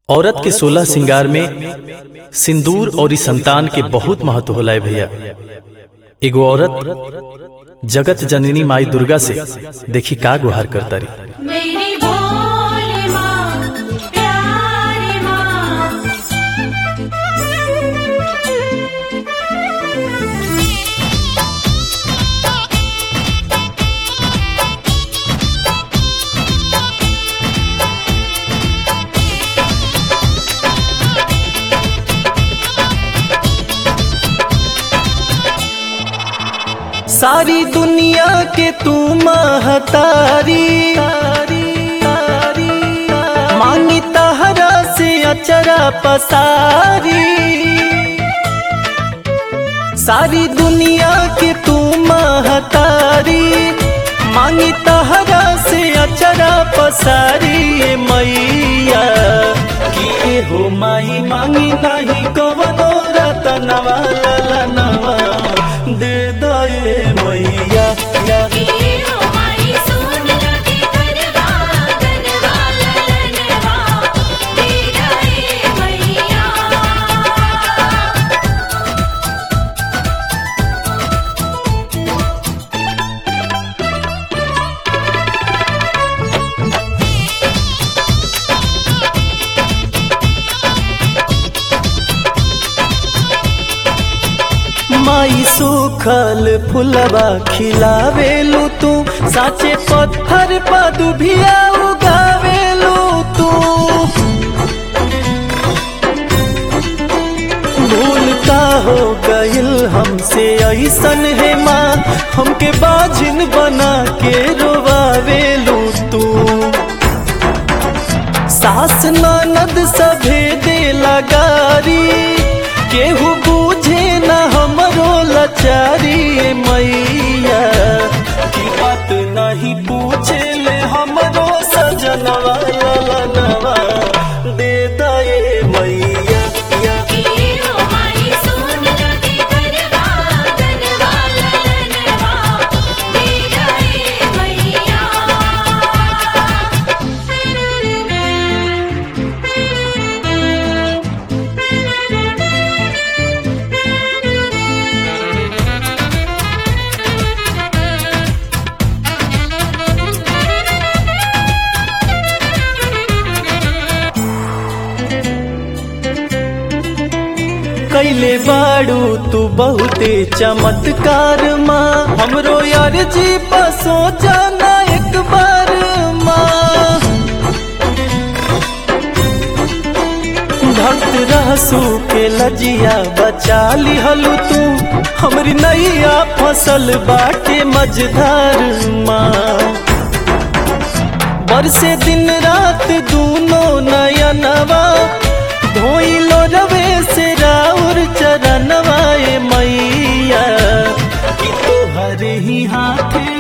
औरत के सोलह श्रृंगार में सिंदूर और इस संतान के बहुत महत्व होला है भैया एगो औरत जगत जननी माई दुर्गा से देखी का गुहार करता रही मेरी भोले माँ प्यारी माँ सारी दुनिया के तू महतारी मांगी तहरा से अचरा पसारी सारी दुनिया के तू महतारी मांगी तहरा से अचरा पसारी ए मैया कि ए हो माई मांगी नहीं कवनो रतनवा ललनवा दे दे मैया या हीरो माई सुन लगे गरबा गरबा ललनवा दे गए मैया माई सुखल फुलवा खिलावेलू तू साचे पत्थर पर दुभिया उगावेलू तू भूल का हो गइल हमसे ऐसन है माँ हमके बाझिन बना के रोवावेलू तू सास ननद सभे दे लगारी केहू बूझे न हमरो लचारी ए मैया की बात नहीं पूछे ले हमरो सजनवा ललनवा दे दे मैया या हीरो माई सुन लगे गरबा गरबा ललनवा दे गए मैया कैले बाड़ू तू बहुते चमत्कार माँ हमरो यार जी बसो जाना एक बार माँ भक्त रहसू के लजिया बचा लिहलू तू हमरी नैया फसल बाटे मझधार माँ बरसे दिन रात दूनो नयनवा धोइलो रवे से राउर चरणवा ए मैया कि तोहरे ही हाथे